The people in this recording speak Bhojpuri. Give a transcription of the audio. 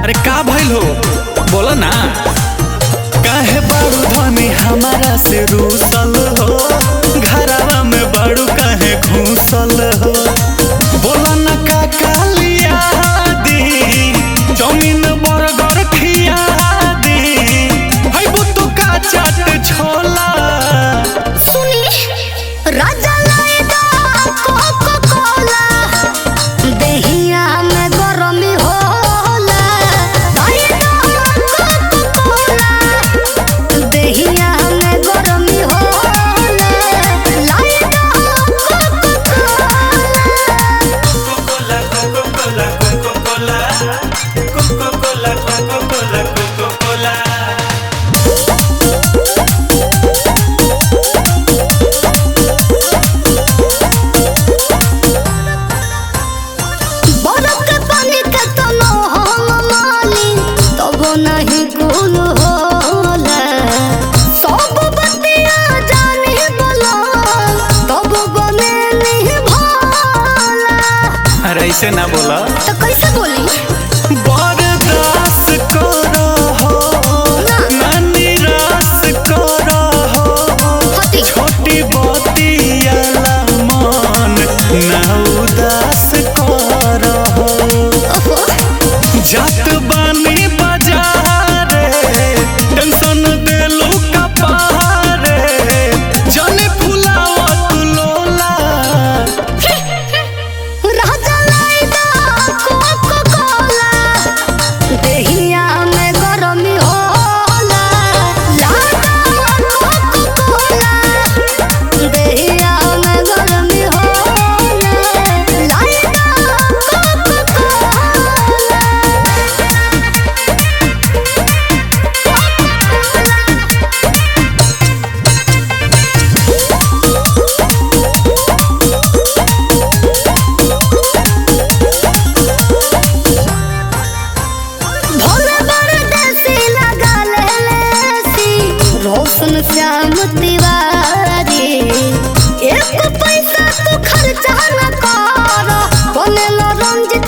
अरे का भइल हो बोलो ना काहे बारू धनी हमारा से रूसल हो घरवा में बारू काहे घूसल हो बोलो ना का कालिया दी जमीन बरगर खिया दी है बुतु का चाट छोला सुनी राजा लाएगा कोको कोला देहिया में गरमी होला लाएगा कोको कोला देहिया में गरमी होला लाएगा कोको कोला Coca-Cola, Coca-Cola, Coca-Cola, Coca-Cola, Coca-Cola, Coca-Cola. बरफ के पानी के तनो हम माली तब नहीं कुल होला सब बतिया जानी बोला तब बने नहीं भोला अरे ऐसे ना बोला तो कैसे बोली बर्दाश्त करो हो ना निराश करो हो हती छोटी बतियाला मन ना उदास करो हो ओहो जात बानी बाजारे टेंशन देलू कपारे जाने फुलावत लोला राजा लाएगा कोको कोला देहिया में गरमी होला लागा कोको कोला देहिया में गरमी होला लाएगा कोको कोला भोले बड़े देसी लगा ले लेसी रोशन श्याम तिवारी एक पैसा तू खर्चा न कर बनेलो रंजित